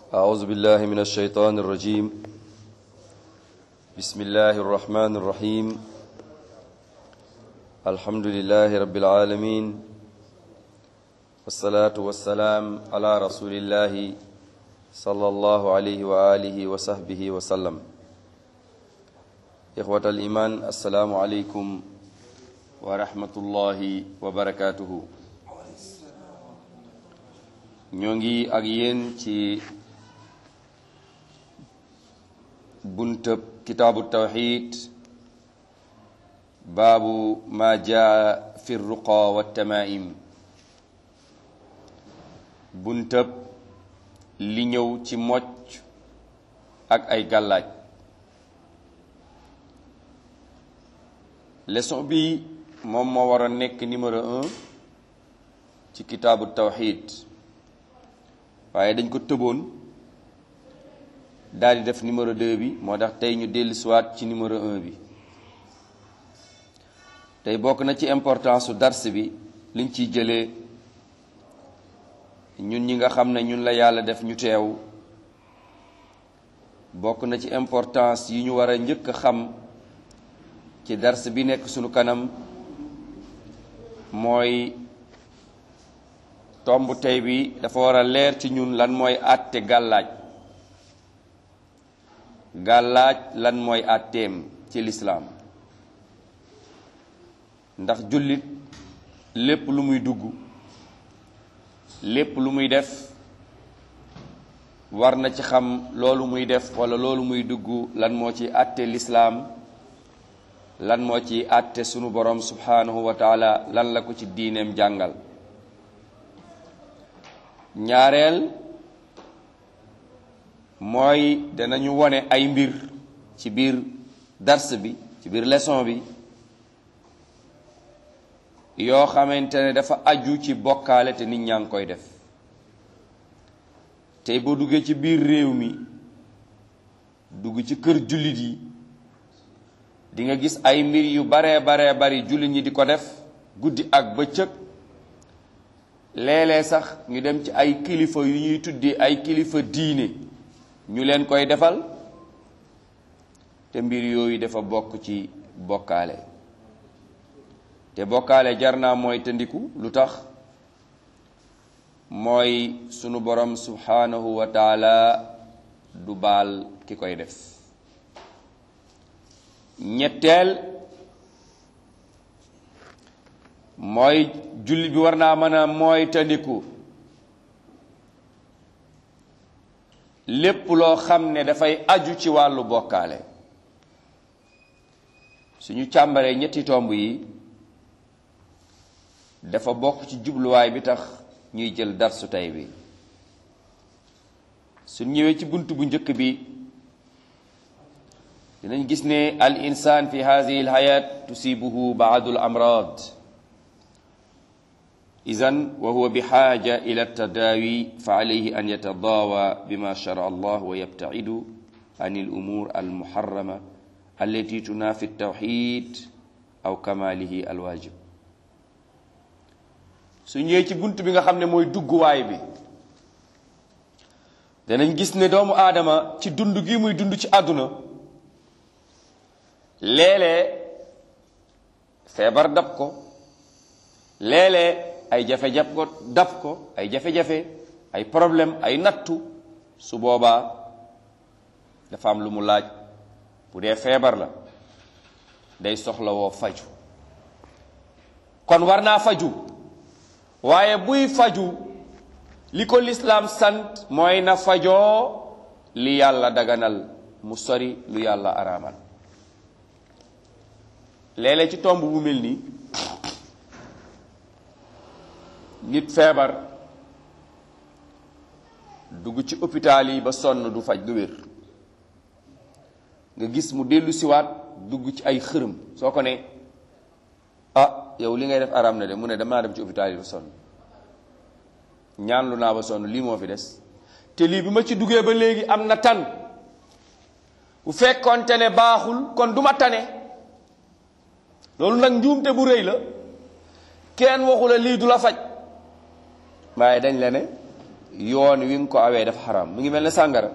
أعوذ بالله من الشيطان الرجيم بسم الله الرحمن الرحيم الحمد لله رب العالمين والصلاة والسلام على رسول الله صلى الله عليه وآله وصحبه وسلم إخوة الإيمان السلام عليكم ورحمة الله وبركاته ñoo ngi ak yéen ci buntab kitaabu tawxid baabu ma jaa fi ruqa wa tamaim buntab li ñëw ci mocc ak ay gàllaaj leçon bi moom moo war a nekk numéro un ci kitaabu tawxid waaye dañ ko tëboon daal di def numéro 2 bi moo tax tey ñu dellu siwaat ci numéro 1 bi tey bokk na ci importance su dars bi liñ ciy jëlee ñun ñi nga xam ne ñun la yàlla def ñu teew bokk na ci importance yi ñu war a njëkk a xam ci dars bi nekk sunu kanam mooy tomb tey bi dafa war a leer ci ñun lan mooy àtte gàllaaj gàllaaj lan mooy àtteem ci lislaam ndax jullit lépp lu muy dugg lépp lu muy def war na ci xam loolu muy def walla loolu muy dugg lan moo ci àtte lislaam lan moo ci àtte sunu borom subhanahu wa taala lan la ko ci diineem jàngal ñaareel mooy danañu wone ay mbir ci biir dars bi ci biir leçon bi yoo xamante ne dafa aju ci bokkaale te nit ñaa ngi koy def tey boo duggee ci biir réew mi dugg ci kër jullit yi di nga gis ay mbir yu baree baree bari jullit ñi di ko def guddi ak bëccëg léeg-léeg sax ñu dem ci ay kilifa yu ñuy tuddee ay kilifa diine ñu leen koy defal te mbir yooyu dafa bokk ci bokkaale te bokkaale jar naa mooy tëndiku lu tax mooy sunu borom subhanahu wa taala du baal ki koy def ñetteel mooy jullit bi war naa mën a mooy tandiku lépp loo xam ne dafay aju ci wàllu bokkaale suñu càmbaree ñetti tomb yi dafa bokk ci jubluwaay bi tax ñuy jël darsu tey bi suñ ñëwee ci bunt bu njëkk bi dinañ gis ne al insaan fi hadihi al hayat tusibuhu baadu al amrad إذن وهو بحاجة إلى التداوي فعليه أن يتضاوى بما شرع الله ويبتعد عن الأمور المحرمة التي تنافي التوحيد أو كماله الواجب su ñëwee ci bunt bi nga xam ne mooy dugguwaay bi danañ gis ne doomu aadama ci dund gi muy dund ci àdduna léeg-léeg feebar dab ko léeg-léeg ay jafe-jafe ko dab ko ay jafe-jafe ay problème ay nattu su boobaa dafa am lu mu laaj bu dee feebar la day soxla woo faju kon war naa faju waaye buy faju li ko lislaam sant mooy na fajoo li yàlla daganal mu sori lu yàlla araamal léeg-léeg ci tomb bu mel nii nit feebar dugg ci hôpital yi ba sonn du faj du wér nga gis mu dellu siwaat dugg ci ay xërëm soo ko ne ah yow li ngay def aram na de mu ne damaa dem ci hôpital yi ba sonn ñaan lu naa ba sonn lii moo fi des te lii bi ma ci duggee ba léegi am na tan bu fekkoonte ne baaxul kon du ma tane loolu nag njuumte bu rëy la kenn waxu la lii du la faj waaye dañ la ne yoon wi nga ko awee dafa xaraam mu ngi mel ne sàngara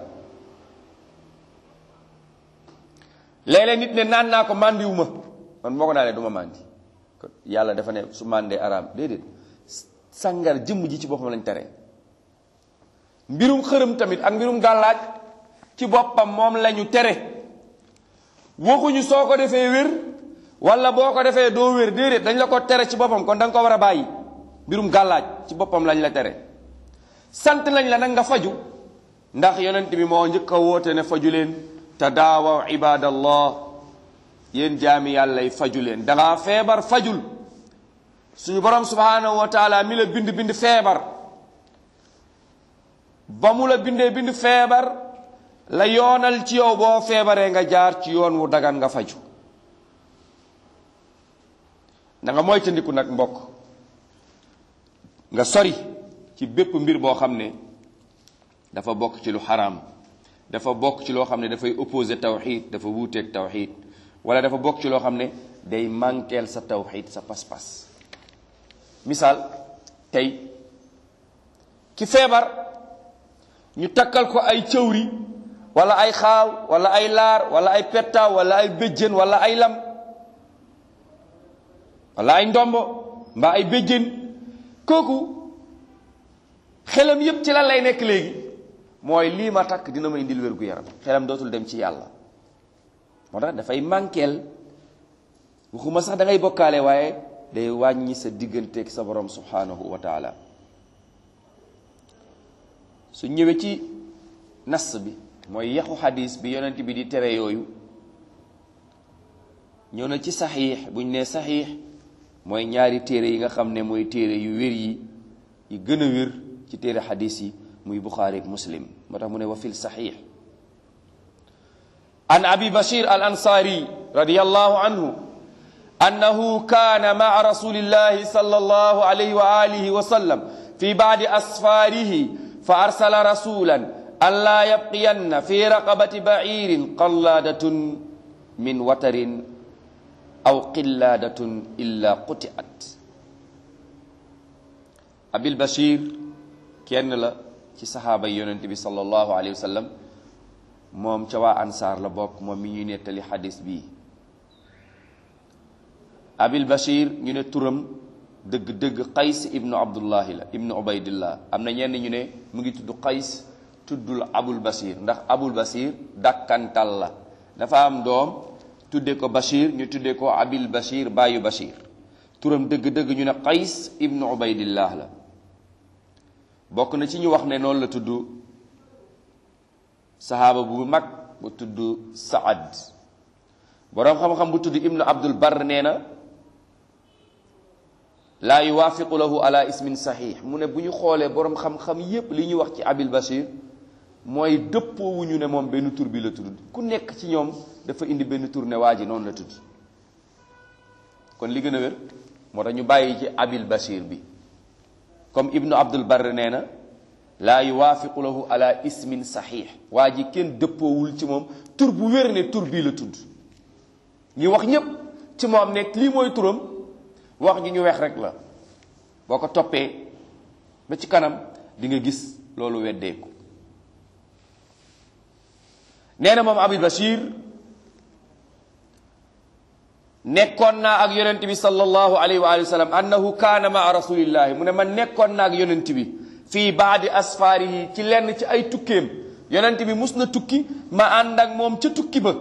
léeg-léeg nit ne naan naa ko màndiwuma man moo ko naanee du ma màndi yàlla dafa ne su màndee araam déedéet sàngara jëmm ji ci boppam lañ tere mbirum xërëm tamit ak mbirum gàllaaj ci boppam moom lañu tere waxuñu soo ko defee wér wala boo ko defee doo wér déedéet dañ la ko tere ci boppam kon da nga ko war a bàyyi mbirum gàllaaj ci boppam lañ la tere sant nañ la nag nga faju ndax yonent bi moo njëkk a woote ne faju leen tadaawaw ibadallah yéen jaami yàlla yi faju leen dangaa feebar fajul suñu borom subhanahu wa taala mi la bind bind feebar ba mu la bindee bind feebar la yoonal ci yow boo feebaree nga jaar ci yoon wu dagan nga faju da nga moytandiku nag mbokk nga sori ci bépp mbir boo xam ne dafa bokk ci lu xaraam dafa bokk ci loo xam ne dafay opposé tawxid dafa wuuteeg tawxid wala dafa bokk ci loo xam ne day manqueel sa tawxid sa pas-pas misaal tey ki feebar ñu takkal ko ay cëwri wala ay xaaw wala ay laar wala ay pettaaw wala ay béjjén wala ay lam wala ay ndombo mbaa ay béjjén kooku xelam yépp ci lan lay nekk léegi mooy lii ma takk dina ma indil wér gu yaram xelam dootul dem ci yàlla moo tax dafay manqueel waxuma sax da ngay bokkaale waaye day wàññi sa digganteeg sa borom subhanahu wa taala su ñëwee ci nas bi mooy yaxu xadis bi yonent bi di tere yooyu ñëw na ci saxiix buñ ne saxiix mooy ñaari téere yi nga xam ne mooy téere yu wér yi yi gën a wér ci téere xadis yi muy buxaari ak muslim moo tax mu ne wa fil saxiix an abi bashir al ansaari radiallahu anhu annahu kaana maa rasulillahi sallallahu alayhi wa alihi wa sallam fi baadi asfaarihi fa arsala rasulan an laa yabqiyanna fi raqabati baciirin qallaadatun min watarin aw qillaadatun illa qutiat abil bashir kenn la ci saxaaba yi yonent bi sallallahu alayhi wa sallam moom ca waa ansaar la bokk moom mi ñuy nettali xadis bii abil bashir ñu ne turam dëgg-dëgg qays ibnu abdullahi la ibnu ubaydillah am na ñenn ñu ne mu ngi tudd qays tuddul abul bashir ndax abul bashir dàkkantal la dafa am doom tudde ko bashir ñu tudde ko abil bashir baayu bashir turam dëgg-dëgg ñu ne qays ibnu ubaydillah la bokk na ci ñu wax ne noonu la tudd sahaaba bu mag bu tudd saad boroom xam-xam bu tudd ibnu abdul bar nee na laa yuwaafiqu lahu ala ismin saxiix mu ne bu ñu xoolee boroom xam-xam yépp li ñuy wax ci abil bashir mooy dëppoowuñu ne moom benn tur bi la tudd ku nekk ci ñoom dafa indi benn tur ne waa ji noonu la tudd kon li gën a wér moo tax ñu bàyyi ci abil bashir bi comme ibnu abdul bar nee na laa yuwaafiqu lahu ala ismin saxiix waa ji kenn dëppoowul ci moom tur bu wér ne tur bii la tudd ñi wax ñépp ci moom nekk lii mooy turam wax ji ñu weex rek la boo ko toppee ba ci kanam di nga gis loolu weddeeku nee na moom Abu Bashir nekkoon naa ak yonent bi sallallahu alayhi wa alihi wa sallam annahu kaana maa rasulillahi mu ne man nekkoon naa ak yonent bi fii baadi asfaarihi ci lenn ci ay tukkeem yonent bi mus na tukki ma ànd ak moom ca tukki ba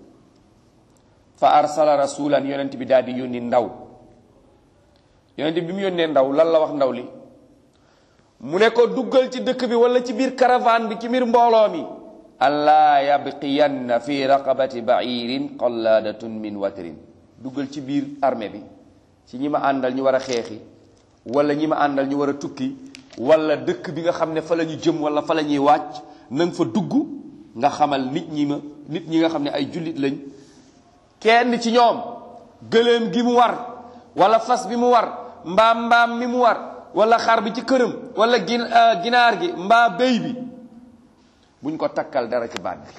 fa arsala rasulan yonent bi daal di yónni ndaw yonent bi mu yónnee ndaw lan la wax ndaw li mu ne ko duggal ci dëkk bi wala ci biir caravane bi ci biir mbooloo mi allaa yabqiyanna fi raqabati ba'irin qalladatun min watrin duggal ci biir armée bi ci ñi ma àndal ñu war a xeexi wala ñi ma àndal ñu war a tukki wala dëkk bi nga xam ne fa la ñu jëm wala fa la ñuy wàcc na nga fa dugg nga xamal nit ñi ma nit ñi nga xam ne ay jullit lañ kenn ci ñoom gëléem gi mu war wala fas bi mu war mbaam mbaam mi mu war wala xar bi ci këram wala gin ginaar gi mbaa béy bi buñ ko takkal dara ci baat bi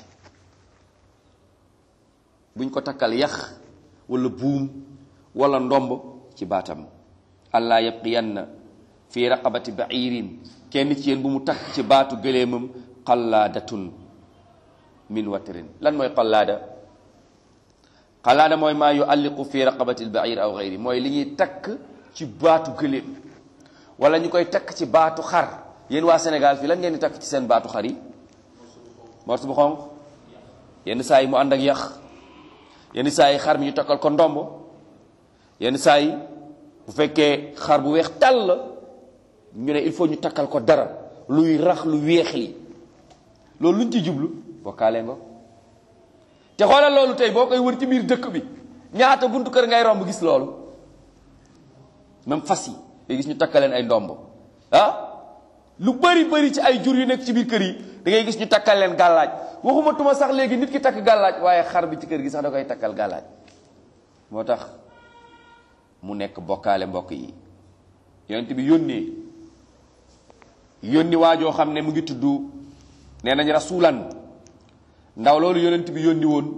buñ ko takkal yax wala buum wala ndomb ci baatam allah yabqiyanna fi raqabati ba'irin kenn ci yéen bu mu takk ci baatu gëléemam xallaadatun min watrin lan mooy xallaada xallaada mooy maa yu alliqu fi raqabati albair aw gayri mooy li ñuy takk ci baatu gëléem wala ñu koy takk ci baatu xar yéen waa Sénégal fii lan ngeen di takk ci seen baatu xar yi morso bu xonq yenn saa yi mu ànd ak yax yenn saa yi xar mi ñu takkal ko ndombo yenn saa yi bu fekkee xar bu weex tàll la ñu ne il faut ñu takkal ko dara luy rax lu weex li loolu luñ ci jublu bokkaale nga te xoolal loolu tey boo koy wër ci biir dëkk bi ñaata buntu kër ngay romb gis loolu même fas yi day gis ñu takkaleen ay ndombo ah lu bari bari ci ay jur yu nekk ci biir kër yi da ngay gis ñu takkal leen gàllaaj waxuma tuma sax léegi nit ki takk gàllaaj waaye xar bi ci kër gi sax da koy takkal gàllaaj moo tax mu nekk bokkaale mbokk yi yonent bi yónnee yónni waajoo xam ne mu ngi tudd nee nañ rasulan ndaw loolu yonent bi yónni woon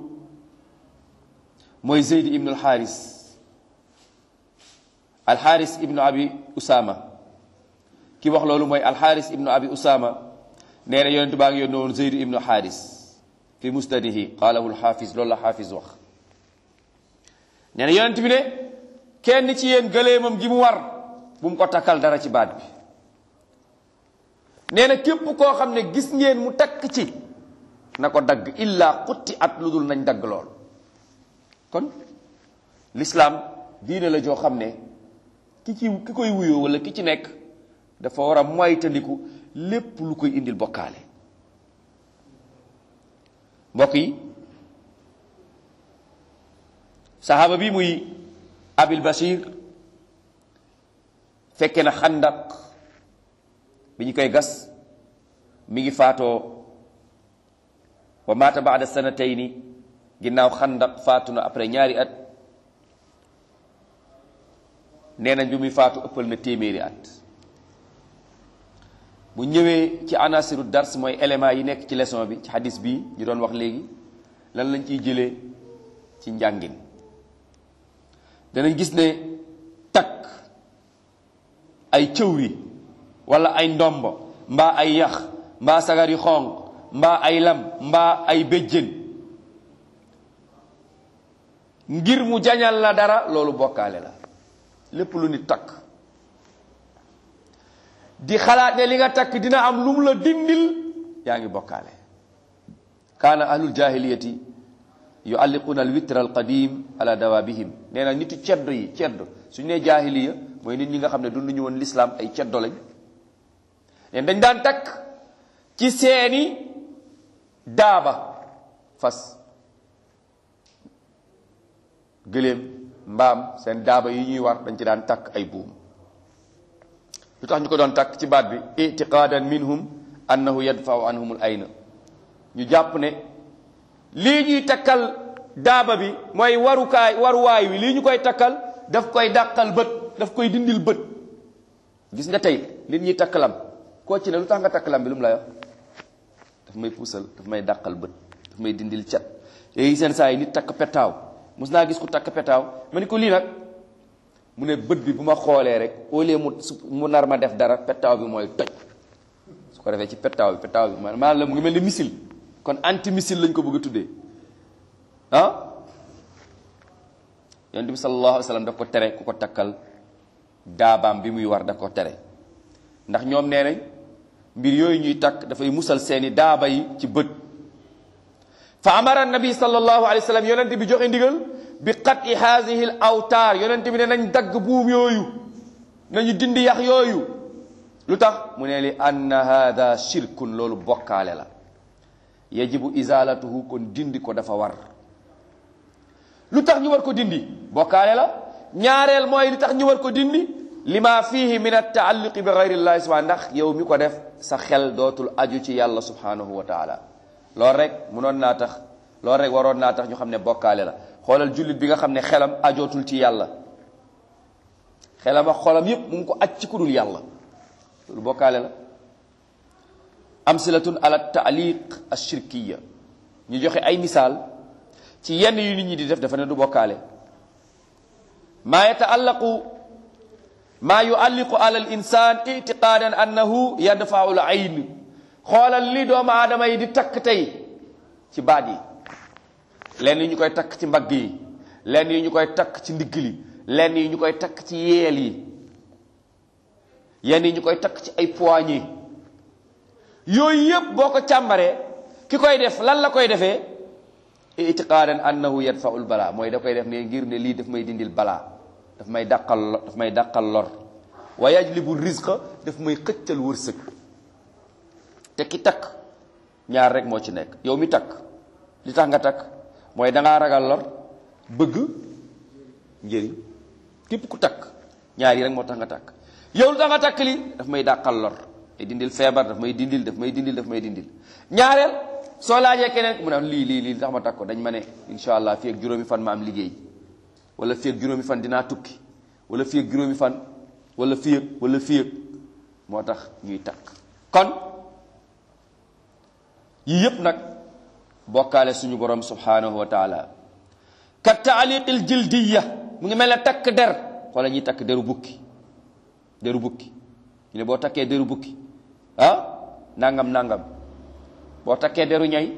mooy zeyd ibnu alxaaris alxaaris ibnu abi usama ki wax loolu mooy alxaaris ibnu abi usama nee na yonent baa ngi yónni woon zeyd ibnu alxaaris fi musnadihi qaalahu alxaafis loolu la xaafis wax nee na yonent bi ne kenn ci yéen gëleemam gi mu war bu mu ko takkal dara ci baat bi nee na képp koo xam ne gis ngeen mu takk ci na ko dagg illa xutti at lu dul nañ dagg lool kon l'islam diine la joo xam ne ki ci ki koy wuyoo wala ki ci nekk dafa war a moytandiku lépp lu koy indil bokkaale mbokk yi saxaaba bi muy abil bashir fekke na xandak bi ñu koy gas mi ngi faatoo wa maata baada sanatayni ginnaaw xandak faatu na après ñaari at nee nañ bi muy faatu ëppal na téeméeri at bu ñëwee ci anasiru dars mooy élément yi nekk ci leçon bi ci hadis bi ñu doon wax léegi lan lañ ciy jëlee ci njàngin danañ gis ne takk ay cëwri wala ay ndombo mbaa ay yax mbaa sagar yu xonq mbaa ay lam mbaa ay béjjën ngir mu jañal la dara loolu bokkaale la lépp lu nit takk di xalaat ne li nga takk dina am lu mu la dindil yaa ngi bokkaale kaana ahlul jahiliyati yualliquna alwitra alqadim ala dawabihim nee na nitu ceddo yi ceddo suñu nee jaahiliya mooy nit ñi nga xam ne dunduñu woon lislaam ay ceddo lañ leen dañ daan takk ci seeni daaba fas gëléem mbaam seen daaba yi ñuy war dañ ci daan takk ay buum lu tax ñu ko doon takk ci baat bi itiqaadan minhum annahu yadfau anhum al ayna ñu jàpp ne lii ñuy takkal daaba bi mooy warukaay waruwaay wi lii ñu koy takkal daf koy dàqal bët daf koy dindil bët gis nga tey li ñuy takkalam koo ci ne lu tax nga takkalam bi lu mu lay wax daf may puusal daf may dàqal bët daf may dindil cat léegi seen saa yi nit takk petaaw mos naa gis ku takk petaaw ma ni ko lii nag mu ne bët bi bu ma xoolee rek au lieu mu mu nar ma def dara petaaw bi mooy toj su ko defee ci petaaw bi petaaw bi maanaam la mu ngi mel ni missile kon anti missile lañ ko bëgg a tuddee ah yonent bi sallallahu alayhi wa sallam daf ko tere ku ko takkal daabaam bi muy war daf ko tere ndax ñoom nee nañ mbir yooyu ñuy takk dafay musal seeni daaba yi ci bët fa amara nabi sallallahu alayhi wa sallam yonent bi joxe ndigal bi qati haadihi l awtaar yonent bi ne nañ dagg buum yooyu nañu dindi yax yooyu lu tax mu ne li anna hada shirkun loolu bokkaale la yajibu izalatuhu kon dindi ko dafa war lu tax ñu war ko dindi bokkaale la ñaareel mooy li tax ñu war ko dindi lima fihi min attaalluqi bi gayrillahi subhanahu ndax yow mi ko def sa xel dootul aju ci yàlla subhanahu wa taala loolu rek munoon naa tax loolu rek waroon naa tax ñu xam ne bokkaale la xoolal jullit bi nga xam ne xelam ajootul ci yàlla xelam ak xolam yépp mu ngi ko aj ci ku dul yàlla loolu bokkaale la amsilatun ala taaliq ashirkiya ñu joxe ay misaal ci yenn yu nit ñi di def dafa ne du bokkaale maa yataallaqu maa yualliqu ala al insan itiqaadan annahu yadfau l ayn xoolal li doomu aadama yi di takk tey ci baat yi lenn yi ñu koy takk ci mbagg yi lenn yi ñu koy takk ci ndigg li lenn yi ñu koy takk ci yeel yi yenn yi ñu koy takk ci ay poignée yooyu yëpp boo ko càmbaree ki koy def lan la koy defee itiqaadan annahu yadfaul balaa mooy da koy def ne ngir ne lii daf may dindil balaa daf may dàqal daf may dàqal lor wa yajlibu rizqa daf may xëccal wërsëg te ki takk ñaar rek moo ci nekk yow mi takk li tax nga takk mooy dangaa ragal lor bëgg njëriñ képp ku takk ñaar yi rek moo tax nga takk yow lu tax nga takk li daf may dàqal lor may dindil feebar daf may dindil daf may dindil daf may dindil ñaareel soo laajee keneen mu ne lii lii lii tax ma takk ko dañ ma ne incha allah fii ak juróomi fan ma am liggéey wala fii ak juróomi fan dinaa tukki wala fii ak juróomi fan wala fii ak wala fii ak moo tax ñuy takk kon yii yépp nag bokkaale suñu borom subhanahu wa taala ka taaliqil jildiya mu ngi mel ne takk der wala ñuy takk deru bukki deru bukki ñu ne boo takkee deru bukki ah nangam nangam boo takkee deru ñay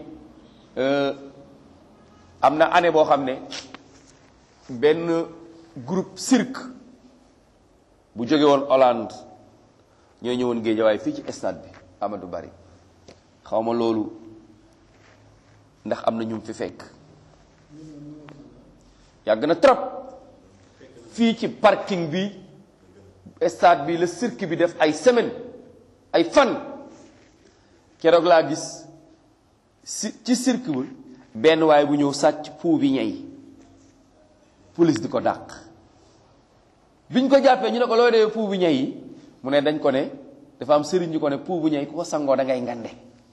am na année boo xam ne benn groupe cirque bu jóge woon Hollande ñoo ñëwoon Géejawaay fii ci stade bi Amadou Bari xaw ma loolu ndax am na ñu fi fekk yàgg na trop fii ci parking bi stade bi la cirque bi def ay semaine ay fan keroog laa gis si ci cirque bi benn waay bu ñëw sàcc pou bi ñey police di ko dàq biñ ko jàppee ñu ne ko looy dee pou bu ñey yi mu ne dañ ko ne dafa am sëriñ ñu ko ne pou bu ñey ku ko sangoo da ngay ngande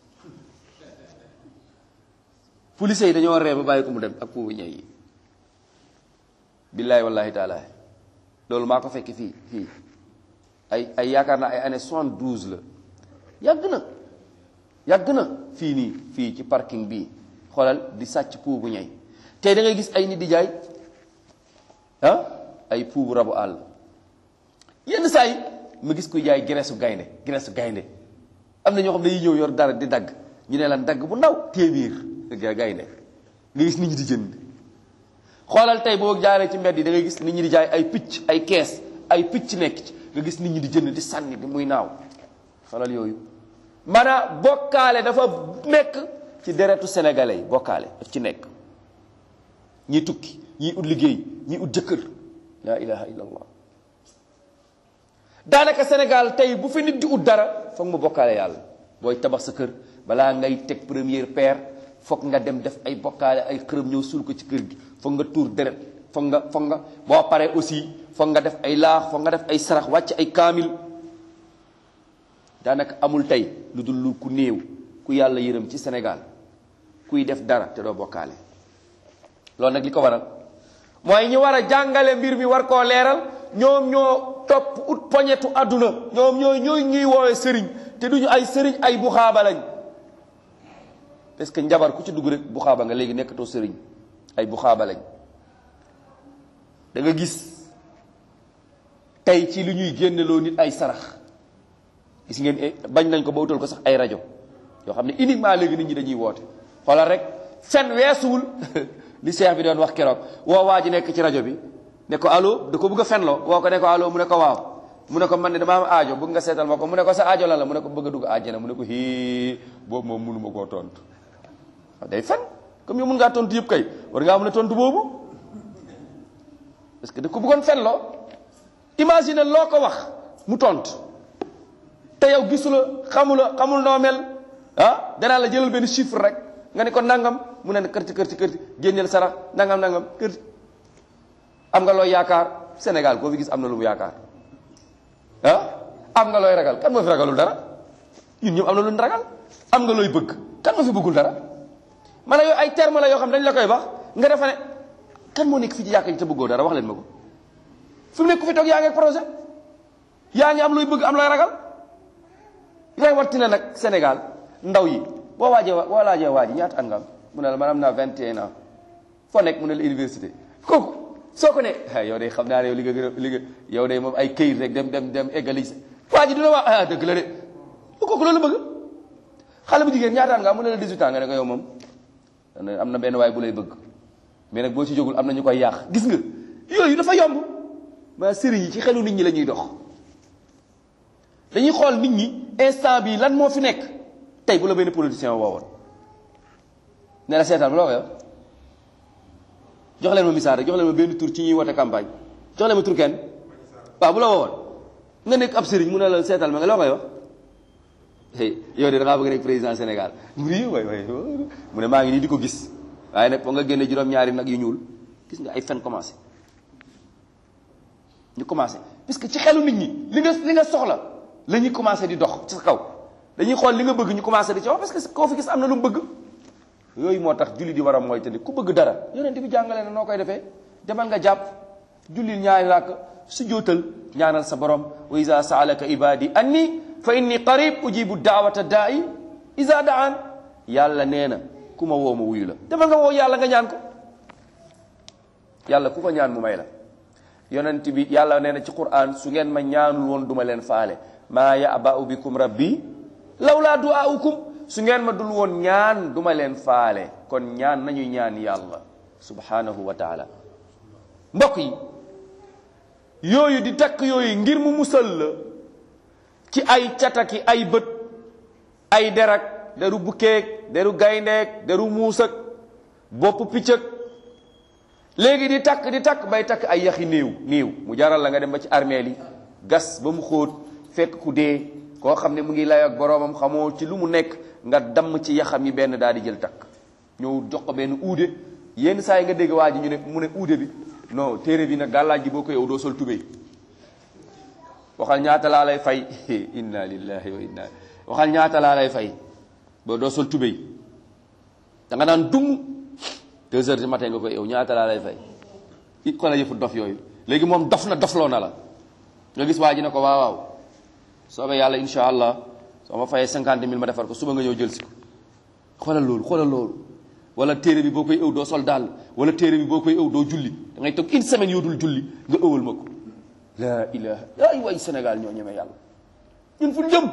police yi dañoo ree ba bàyyi ko mu dem ak pou bu ñey yi billahi wallahi taala loolu maa ko fekk fii fii ay ay yaakaar naa ay année soixante-douze la yàgg na yàgg na fii nii fii ci parking bii xoolal di sàcc pou bu ñey tey da ngay gis ay nit di jaay ah ay pou bu rabu àll yenn saa yi ma gis kuy jaay graisse gaynde graisse gaynde am na ñoo xam ne dañuy ñëw yor dara di dagg ñu ne lan dagg bu ndaw téeméer gaynde nga gis nit ñi di jënd xoolal tey boo jaaree ci mbedd yi da ngay gis nit ñi di jaay ay picc ay kees ay picc nekk ci nga gis nit ñi di jënd di sànni di muy naaw xoolal yooyu maanaam bokkaale dafa nekk ci deretu sénégalais yi bokkaale daf ci nekk ñi tukki ñii ut liggéey ñii ut jëkkër laa ilaha illa allah daanaka sénégal tey bu fi nit di ut dara foog mu bokkaale yàlla booy tabax sa kër balaa ngay teg première pierre foog nga dem def ay bokkaale ay xërëm ñëw suul ko ci kër gi foog nga tuur deret foog nga foog nga boo paree aussi foog nga def ay laax foog nga def ay sarax wàcc ay kaamil daanaka amul tey lu dul lu ku néew ku yàlla yërëm ci sénégal kuy def dara te doo bokkaale loolu nag li ko waral mooy ñi war a jàngale mbir mi war koo leeral ñoom ñoo topp ut poñetu àdduna ñoom ñooy ñooy ñuy woowee sëriñ te duñu ay sëriñ ay buxaaba lañ parce que njabar ku ci dugg rek buxaaba nga léegi nekkatoo sëriñ ay buxaaba lañ da nga gis tey ci li ñuy génneloo nit ay sarax gis ngeen bañ nañ ko ba utal ko sax ay rajo yoo xam ne uniquement léegi nit ñi dañuy woote xoolal rek fen weesuwul li seex bi doon wax keroog woo waa ji nekk ci rajo bi ne ko allo da ko bëgg a fenloo woo ko ne ko allo mu ne ko waaw mu ne ko man ne dama am aajo bëgg nga seetal ma ko mu ne ko sa aajo lan la mu ne ko bëgg a dugg àjjana mu ne ko hii boobu moom mënu ma koo tontu day fen comme yow mën ngaa tontu yëpp kay war ngaa mën a tontu boobu parce que da ko bëggoon fenloo imagine loo ko wax mu tontu te yow gisula xamula xamul noo mel ah danaa la jëlal benn chiffre rek nga ne ko nangam mu ne kërti kërti kërti génneel sarax nangam nangam kërti am nga looy yaakaar Sénégal koo fi gis am na lu mu yaakaar ah am nga looy ragal kan moo fi ragalul dara ñun ñëpp am na lu ñu ragal am nga looy bëgg kan moo fi bëggul dara man yooyu ay terme la yoo xam dañ la koy wax nga defa ne kan moo nekk fii ci yàkka ji te bëggoo dara wax leen ma ko fi mu nekk ku fi toog yaa ngi ak projet yaa ngi am looy bëgg am looy ragal ray wattina nag Sénégal ndaw yi boo waajee boo laajee waa ji ñaata at nga am mu ne la man am naa 21 ans foo nekk mu ne la université kooku soo ko ne ah yow de xam naa ne yow li nga gën a li nga yow de moom ay këyit rek dem dem dem eggali waa ji dina wax ah dëgg la de bu kooku loolu bëgg xale bu jigéen ñaataan nga am mu ne la 18 ans nga ne ko yow moom am na benn waay bu lay bëgg mais nag boo ci jógul am na ñu koy yàq gis nga yooyu dafa yomb ma sëriñ yi ci xelu nit ñi la ñuy dox dañuy xool nit ñi instant bi lan moo fi nekk tey bu la benn politicien woowoon ne la seetaan loo ko yow jox leen ma misaal rek jox leen ma benn tur ci ñuy wote campagne jox leen ma tur kenn waaw bu la woowoon nga nekk ab sëriñ mu ne la seetal ma nga loo koy wax yow de da ngaa bëgg nekk président Sénégal mu ne waay waay mu ne maa ngi nii di ko gis waaye nag foo nga génne juróom-ñaari nag yu ñuul gis nga ay fen commencé ñu commencé parce que ci xelu nit ñi li nga li nga soxla la ñuy commencé di dox ci sa kaw dañuy xool li nga bëgg ñu commencé di ci wax parce que koo fi gis am na lu mu bëgg yooyu moo tax julli di war a mooy te ku bëgg dara yonent bi jàngale na noo koy defee demal nga jàpp julli ñaari ràkk su jootal ñaanal sa borom wa iza saalaka ibadi anni fa inni qarib ujibu daawata daa'i iza daan yàlla nee na ku ma woo ma wuyu la demal nga woo yàlla nga ñaan ko yàlla ku ko ñaan mu may la yonent bi yàlla nee na ci quran su ngeen ma ñaanul woon duma leen faale maa ya'ba'u bikum rabbi lawlaa du'aa'ukum su ngeen ma dul woon ñaan duma leen faale kon ñaan nañu ñaan yàlla subhanahu wa taala mbokk yi yooyu di takk yooyu ngir mu musal la ci ay cataki ay bët ay derak deru bukkeeg deru gayndeeg deru muusak bopp piccëg léegi di takk di takk bay takk ay yaxi néew néew mu jaral la nga dem ba ci armeel yi gas ba mu xóot fekk ku dee koo xam ne mu ngi lay ak boroomam xamoo ci lu mu nekk nga damm ci yaxam yi benn daal di jël takk ñëw jox ko benn uude yenn saa yi nga dégg waa ji ñu ne mu ne uude bi non téere bi nag gàllaaj gi boo ko yow doo sol tubéy waxal ñaata laa lay fay inna lillahi wa inna waxal ñaata laa lay fay boo doo sol tubéy da nga naan dung deux heures du matin nga koy yow ñaata laa lay fay it ko la yëfu dof yooyu léegi moom dof na dofloo na la nga gis waa ji ne ko waaw waaw soobee yàlla insha allah soo ma fayee cinquante mille ma defar ko suba nga ñëw jël si ko xoolal loolu xoolal loolu wala téere bi boo koy ëw doo sol daal wala téere bi boo koy ëw doo julli da ngay toog une semaine yoo dul julli nga ëwal ma ko la ilaha ay way Sénégal ñoo ñeme yàlla ñun fu jëm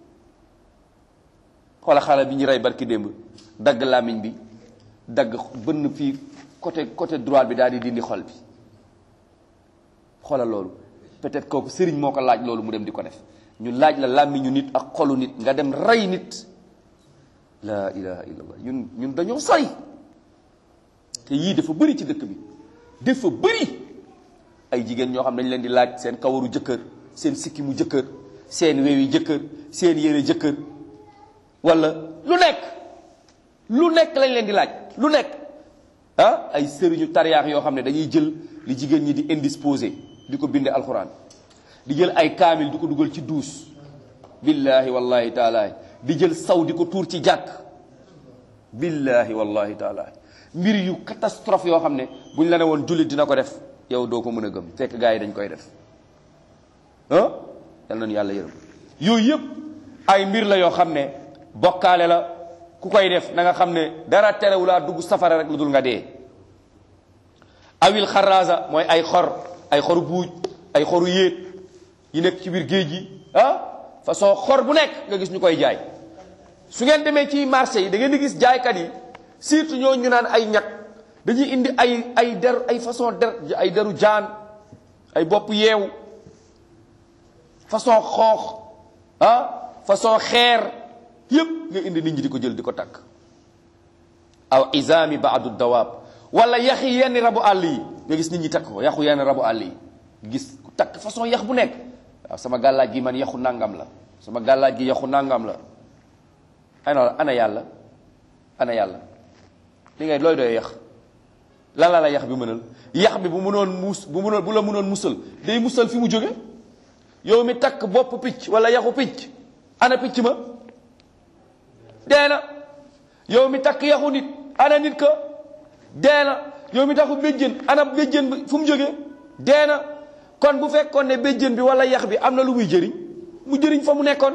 xoola xale bi ñu rey barki démb dagg làmmiñ bi dagg bënn fii côté côté droit bi daal di dindi xol bi xoolal loolu peut-être kooku sëriñ moo ko laaj loolu mu dem di ko def ñu laaj la làmmiñu nit ak xolu nit nga dem rey nit la ilaha illallah ñun ñun dañoo sori te yii dafa bëri ci dëkk bi dafa bëri ay jigéen ñoo xam dañ leen di laaj seen kawaru jëkkër seen sikkimu jëkkër seen weewi jëkkër seen yére jëkkër wala lu nekk lu nekk lañ leen di laaj lu nekk ah ay sëriñu tariyaax yoo xam ne dañuy jël li jigéen ñi di indisposé di ko binde alxuraan di jël ay kaamil di ko dugal ci duus billahi wallahi taala di jël saw di ko tuur ci jàkk billahi wallahi taala mbir yu catastrophe yoo xam ne buñ la ne woon jullit dina ko def yow doo ko mën a gëm fekk gars yi dañ koy def ah yal nañu yàlla yërëm yooyu yëpp ay mbir la yoo xam ne bokkaale la ku koy def na nga xam ne dara terewulaa dugg safara rek lu dul nga dee awil xaraasa mooy ay xor ay xoru buuj ay xoru yéet yi nekk ci biir géej gi ah façon xor bu nekk nga gis ñu koy jaay su ngeen demee ci marché yi da ngeen di gis jaaykat yi surtout ñoo ñu naan ay ñag dañuy indi ay ay der ay façon der ay deru jaan ay bopp yeewu façon xoox ah façon xeer yépp nga indi nit ñi di ko jël di ko takk aw isaami baadu dawaab wala yaxi yenn rabu àll yi nga gis nit ñi takk ko yaxu yenn rabu àll yi gis ku takk façon yax bu nekk waaw sama gàllaaj gi man yaxu nangam la sama gàllaaj gi yaxu nangam la ana ana yàlla ana yàlla li ngay looy doy yax lan la la yax bi mënal yax bi bu mënoon muus bu mënoon bu la mënoon musal day musal fi mu jóge yow mi takk bopp picc wala yaxu picc ana picc ma dee na yow mi takk yaxu nit ana nit ka dee na yow mi takku béjjën ana béjjën bi fu mu jógee dee na kon bu fekkoon ne béjjën bi wala yax bi am na lu muy jëriñ mu jëriñ fa mu nekkoon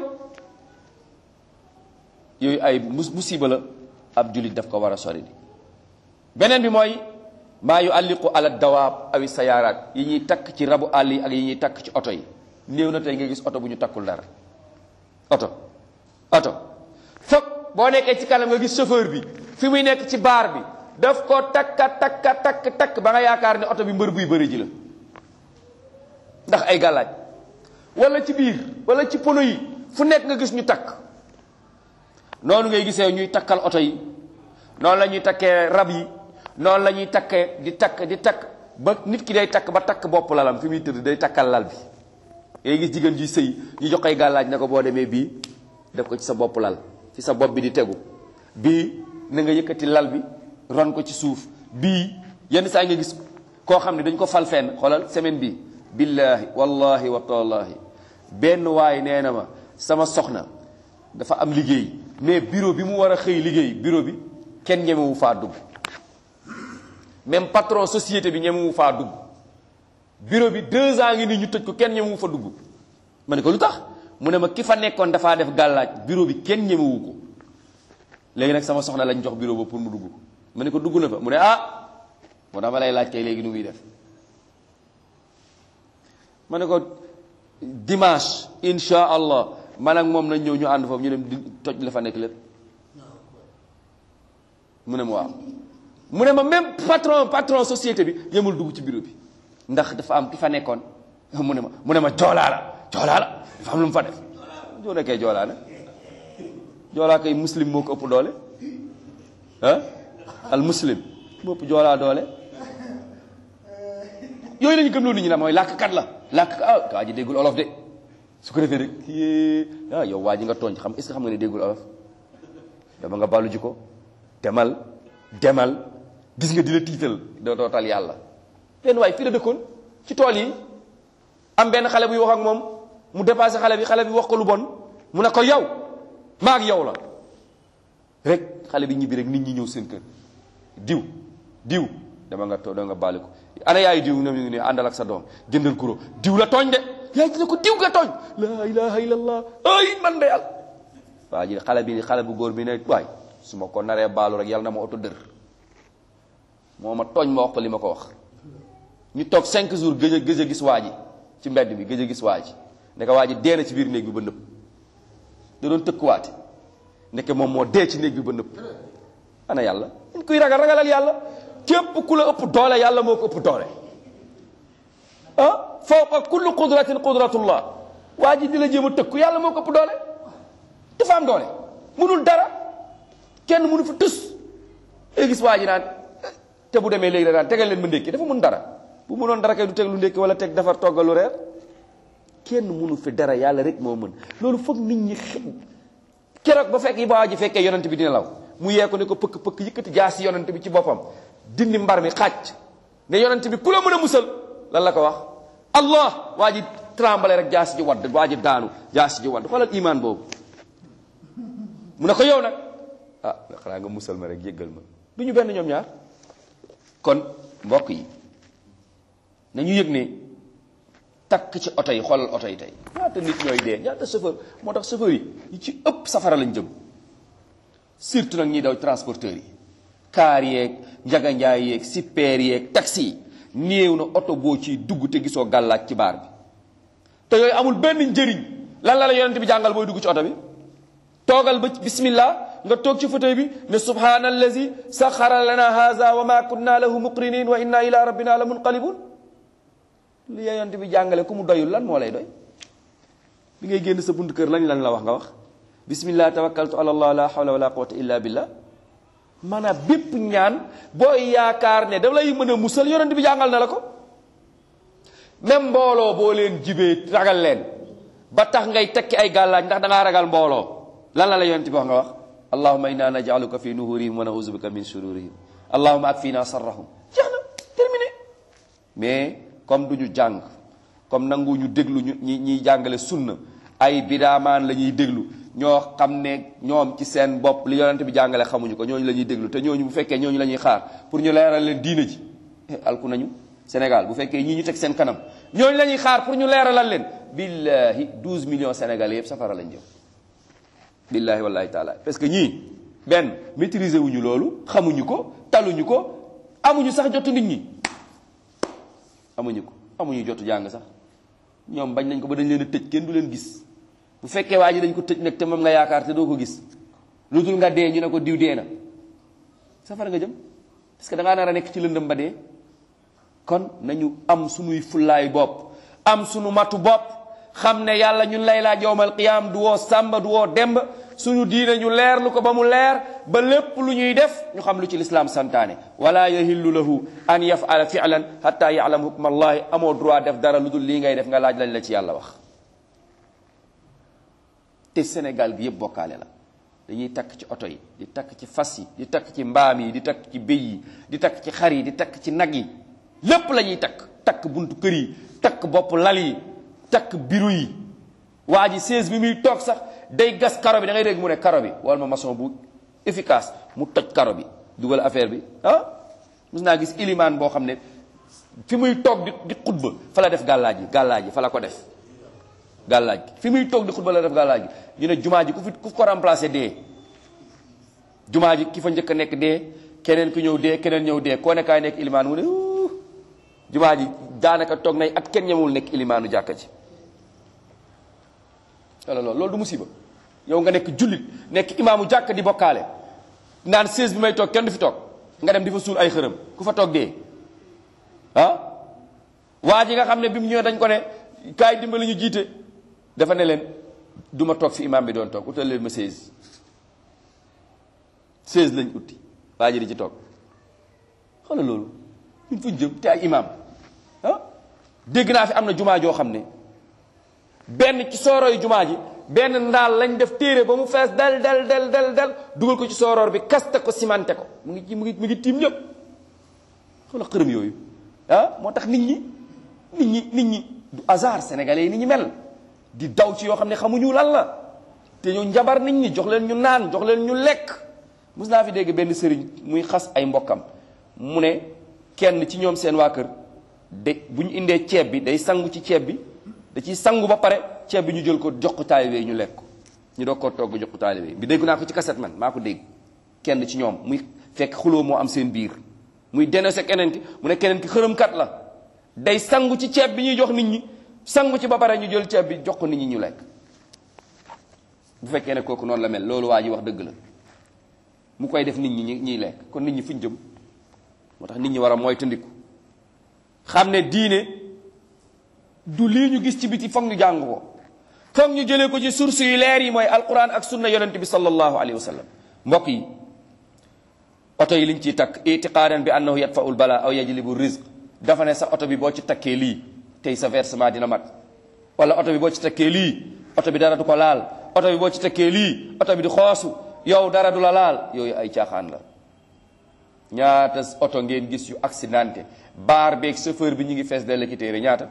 yooyu ay musiba la ab jullit daf ko war a sori beneen bi mooy maa yu alliqu ala dawaab awi sayaaraat yi ñuy takk ci rabu àll yi ak yi ñuy takk ci oto yi néew na tey nga gis oto bu ñu takkul dara oto oto foog boo nekkee ci kanam nga gis chauffeur bi fi muy nekk ci baar bi daf ko takka takka takk takk ba nga yaakaar ne oto bi mbër buy bëri ji la ndax ay gàllaaj wala ci biir wala ci pono yi fu nekk nga gis ñu takk noonu ngay gisee ñuy takkal oto yi noonu la ñuy takkee rab yi noonu la ñuy takkee di takk di takk ba nit ki day takk ba takk bopp lalam fi muy tëdd day takkal lal bi ngay gis jigéen juy sëy ñu jox koy gàllaaj ne ko boo demee bii def ko ci sa bopp lal ci sa bopp bi di tegu bii na nga yëkkati lal bi ron ko ci suuf bii yenn saa nga gis koo xam ne dañ ko fal fenn xoolal semaine bi billahi wallahi wa tallahi benn waay nee na ma sama soxna dafa am liggéey mais bureau bi mu war a xëy liggéey bureau bi kenn ñemewu faa dugg même patron société bi ñemewu faa dugg bureau bi deux ans ngi nii ñu tëj ko kenn ñemewu fa dugg ma ne ko lu tax mu ne ma ki fa nekkoon dafaa def gàllaaj bureau bi kenn ñemewu ko léegi nag sama soxna lañ jox bureau ba pour mu dugg ma ne ko dugg na fa mu ne ah moo dama lay laaj kay léegi nu muy def ma ne ko dimanche insha allah man ak moom nañ ñëw ñu ànd foofu ñu dem di toj la fa nekk lépp mu ne ma waaw mu ne ma même patron patron société bi yemul dugg ci bureau bi ndax dafa am ki fa nekkoon mu ne ma mu ne ma joolaa la joolaa la dafa am lu mu fa def joo nekkee joolaa nag joolaa kay muslim moo ko ëpp doole ah al muslim moo ëpp joolaa doole yooyu lañu gëm loolu nit ñi na mooy làkkat la làkk ah waa ji déggul olof de su ko defee rek yée ah yow waa ji nga tooñ xam est-ce que xam nga ne déggul olof dama nga ballu ji ko demal demal gis nga di la tiital doo dootal yàlla benn waay fii la dëkkoon ci tool yi am benn xale buy wax ak moom mu dépassé xale bi xale bi wax ko lu bon mu ne ko yow maa ak yow la rek xale bi ñibbi rek nit ñi ñëw seen kër diw diw dama nga too dama nga bàlli ko ana yaayu diw ñoom ñu ngi ne àndal ak sa doom jëndal guro diw la tooñ de yaay ji ne ko diw nga tooñ laa ilaha illallah ay man de yàlla waa ji xale bi xale bu góor bi ne waay su ma ko naree baalu rek yàlla na ma oto dër moo ma tooñ ma wax ko li ma ko wax ñu toog cinq jours gëj a gëj a gis waa ji ci mbedd bi gëj a gis waa ji ndeke waa ji dee na ci biir néeg bi ba nëpp da doon tëkkuwaate ndeke moom moo dee ci néeg bi ba nëpp ana yàlla ñu kuy ragal ragalal yàlla képp ku la ëpp doole yàlla moo ko ëpp doole ah fawqa kulli qudratin qudratullah waa ji di la jéem a tëkku yàlla moo ko ëpp doole dafa am doole munul dara kenn munu fa tus léegi gis waa ji naan te bu demee léegi da naan tegal leen ma ndékki dafa mun dara bu munoon dara kay du teg lu ndékki wala teg defar toggal lu reer kenn munu fi dara yàlla rek moo mën loolu foog nit ñi keroog ba fekk yi ba waa ji fekkee yonent bi dina law mu yee ko ne ko pëkk pëkk yëkkati jaasi yonent bi ci boppam dindi mbar mi xàcc ne yonent bi ku la mën a musal lan la ko wax allah waa ji trembler rek jaasi ji wadd waa ji daanu jaasi ji wadd xoolal imaan boobu mu ne ko yow nag ah xanaa nga musal ma rek jéggal ma du ñu benn ñoom ñaar kon mbokk yi nañu yëg ne takk ci oto yi xoolal oto yi tey ñaata nit ñooy dee ñaata chauffeur moo tax chauffeur yi ñi ci ëpp safara lañ jëm surtout nag ñiy daw transporteurs yi kaar yeeg njaganjaay yeeg super yeeg taxi yi néew na oto boo ciy dugg te gisoo gàllaaj ci baar bi te yooyu amul benn njëriñ lan la la yonent bi jàngal booy dugg ci oto bi toogal ba bismillah nga toog ci fauteuil bi ne subhana allazi saxara lana haza wa ma kunna lahu muqrinin wa inna ila rabbina la munqalibun li yonent bi jàngale ku mu doyul lan moo lay doy bi ngay génn sa bunt kër lañ lan la wax nga wax bismillah tawakkaltu ala allah la hawla wala quwwata illa billah maanaam bépp ñaan booy yaakaar ne da lay mën a musal yonent bi jàngal na la ko même mbooloo boo leen jibee ragal leen ba tax ngay tekki ay gàllaaj ndax da ngaa ragal mbooloo lan la la yonent bi wax nga wax allahumma inna naj'aluka fi nuhurihim wa na'udhu bika min shururihim allahumma akfina sarrahum jeex na terminé mais comme du ñu jàng comme nangu ñu déglu ñu ñi ñiy jàngale sunna ay bidaamaan la ñuy déglu ñoo xam ne ñoom ci seen bopp li yonent bi jàngale xamuñu ko ñooñu la ñuy déglu te ñooñu bu fekkee ñooñu la ñuy xaar pour ñu leeral leen diina ji alku nañu Sénégal bu fekkee ñii ñu teg seen kanam ñooñu la ñuy xaar pour ñu leeralal leen billahi 12 millions sénégalais yëpp safara lañ jëm billahi wallahi taala parce que ñii benn maîtriser wuñu loolu xamuñu ko taluñu ko amuñu sax jotu nit ñi amuñu ko amuñu jotu jàng sax ñoom bañ nañ ko ba dañ leen a tëj kenn du leen gis bu fekkee waa ji dañ ko tëj nag te moom nga yaakaar te doo ko gis lu dul nga dee ñu ne ko diw dee na safara nga jëm parce que da ngaa nar a nekk ci lëndëm ba dee kon nañu am sunuy fullaay bopp am sunu matu bopp xam ne yàlla ñun lay laaj yowmal qiyaam du woo sàmba du woo demb suñu diine ñu leer lu ko ba mu leer ba lépp lu ñuy def ñu xam lu ci lislaam santaane wala yahillu lahu an yafala fi'lan hatta ya'lam hukma allahi amoo droit def dara lu dul lii ngay def nga laaj lañ la ci yàlla wax te Sénégal gi yëpp bokkaale la dañuy takk ci oto yi di takk ci fas yi di takk ci mbaam yi di takk ci béy yi di takk ci xar yi di takk ci nag yi lépp la ñuy takk takk buntu kër yi takk bopp lal yi takk biru yi waa ji seize bi muy toog sax day gas karo bi da ngay dégg mu ne karo bi wala ma maçon bu efficace mu toj karo bi dugal affaire bi ah mus naa gis ilimaan boo xam ne fi muy toog di di xutba fa la def gàllaaj yi gàllaaj yi fa la ko def gàllaaj gi fi muy toog di xutba la def gàllaaj gi ñu ne jumaa ji ku fi ku ko remplacé dee jumaa ji ki fa njëkk a nekk dee keneen ku ñëw dee keneen ñëw dee koo ne kaay nekk ilimaan mu ne jumaa ji daanaka toog nay at kenn ñemewul nekk ilimaanu jàkka ji wala loolu loolu du musiba yow nga nekk jullit nekk imaamu jàkka di bokkaale naan sées bi may toog kenn du fi toog nga dem di fa suul ay xërëm ku fa toog dee ah waa ji nga xam ne bi mu ñëwee dañ ko ne kaay dimbali ñu jiite dafa ne leen du ma toog fi imaam bi doon toog utal leen ma seize seize lañ utti waa ji di ci toog xoolal loolu ñun fuñ jëm te ay imaam ah dégg naa fi am na jumaa joo xam ne benn ci soorooyu jumaa ji benn ndaal lañ def téere ba mu fees dal dal dal dal dal dugal ko ci sooroor bi kaste ko cimenté ko mu ngi mu ngi mu ngi tiim ñëpp xoolal xërëm yooyu ah moo tax nit ñi nit ñi nit ñi du hasard sénégalais yi nit ñi mel di daw ci yoo xam ne xamuñu lan la te ñu njabar nit ñi jox leen ñu naan jox leen ñu lekk mus naa fi dégg benn sëriñ muy xas ay mbokkam mu ne kenn ci ñoom seen waa kër de bu ñu indee ceeb bi day sangu ci ceeb bi da ciy sangu ba pare ceeb bi ñu jël ko jox ko taalibe ñu lekk ko ñu doog koo togg jox ko taalibe bi dégg naa ko ci kaset man maa ko dégg kenn ci ñoom muy fekk xuloo moo am seen biir muy dénoncé keneen ki mu ne keneen ki xërëmkat la day sangu ci ceeb bi ñuy jox nit ñi sangu ci ba pare ñu jël ceeb bi jox ko nit ñi ñu lekk bu fekkee ne kooku noonu la mel loolu waa ji wax dëgg la mu koy def nit ñi ñuy lekk kon nit ñi fuñ jëm moo tax nit ñi war a mooy tëndiku xam ne diine du lii ñu gis ci biti foog ñu jàng ko foog ñu jëlee ko ci source yu leer yi mooy alquran ak sunna yonent bi sallallahu alayhi wa sallam mbokk yi oto yi liñ ciy takk itiqaadan bi annahu yatfa'ul bala aw yajlibu rizq dafa ne sa oto bi boo ci takkee lii tey sa versement dina mat wala oto bi boo ci takkee lii oto bi dara du ko laal oto bi boo ci takkee lii oto bi di xoosu yow dara du la laal yooyu ay caaxaan la ñaata oto ngeen gis yu accidenté baar beeg chauffeur bi ñu ngi fees dell ki téere ñaata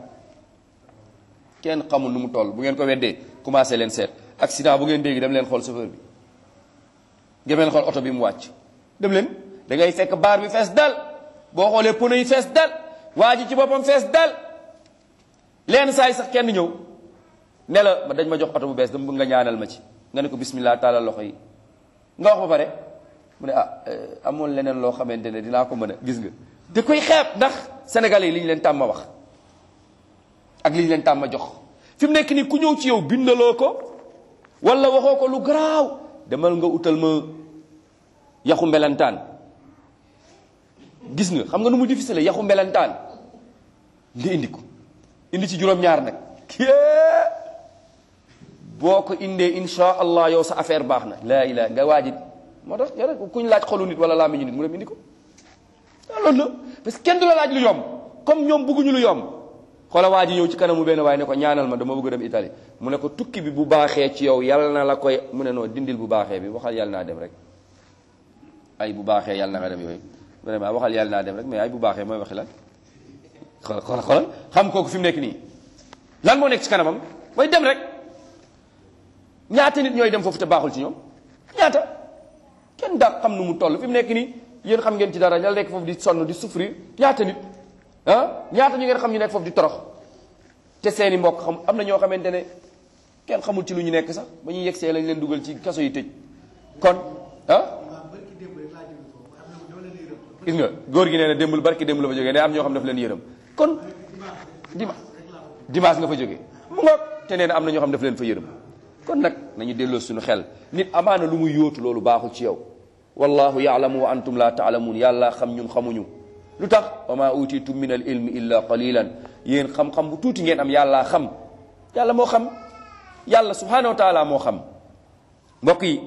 kenn xamul nu mu toll bu ngeen ko weddee commencé leen seet accident bu ngeen dégg dem leen xool chauffeur bi dem leen xool oto bi mu wàcc dem leen da ngay fekk baar bi fees dal boo xoolee pneu yi fees dal waa ji ci boppam fees dal leen saa yi sax kenn ñëw ne la dañ ma jox oto bu bees dama bëgg nga ñaanal ma ci nga ne ko bismillah taalal loxo yi nga wax ba pare mu ne ah amoon leneen loo xamante ne dinaa ko mën a gis nga da koy xeeb ndax sénégalais yi li ñu leen tàmm wax ak li ñu leen tàmm jox fi mu nekk nii ku ñëw ci yow bindaloo ko wala waxoo ko lu garaaw demal nga utal ma yaxu mbelantaan gis nga xam nga nu mu difficile yaxu mbelantaan nga indi ko indi ci juróom-ñaar nag boo ko indee insha allah yow sa affaire baax na laa ilaa nga waaji moo tax yore kuñ laaj xolu nit wala làmmiñu nit mu dem indi ko loolu la parce que kenn du la laaj lu yomb comme ñoom bëgguñu lu yomb xoola waa ji ñëw ci kanamu benn waaye ne ko ñaanal ma dama bëgg dem Italie mu ne ko tukki bi bu baaxee ci yow yàlla na la koy mu ne noo dindil bu baaxee bi waxal yàlla naa dem rek ay bu baaxee yàlla na nga dem yooyu vraiment waxal yàlla naa dem rek mais ay bu baaxee mooy waxi lan xool xool xoolal xam kooku fi mu nekk nii lan moo nekk ci kanamam mooy dem rek ñaata nit ñooy dem foofu te baaxul ci ñoom ñaata kenn daa xam nu mu toll fi mu nekk nii yéen xam ngeen ci dara ñal nekk foofu di sonn di souffrir ñaata nit ah ñaata ñu ngeen xam ñu nekk foofu di torox te seeni mbokk xam am na ñoo xamante ne kenn xamul ci lu ñu nekk sax ba ñuy yegsee lañ leen dugal ci kaso yi tëj kon ah gis nga góor gi nee na démbul barki démb la fa jógee ne am ñoo xam daf leen yërëm kon dima dimanche nga fa jógee mu ngoog te nee na am na ñoo xam daf leen fa yërëm kon nag nañu delloo suñu xel nit amaana lu muy yóotu loolu baaxul ci yow wallahu yaalamu wa antum la taalamuun yàlla xam ñun xamuñu lu tax wa ma utitum min al ilmi illa qalilan yéen xam-xam bu tuuti ngeen am yàllaa xam yàlla moo xam yàlla subhanahu wa taala moo xam mbokk yi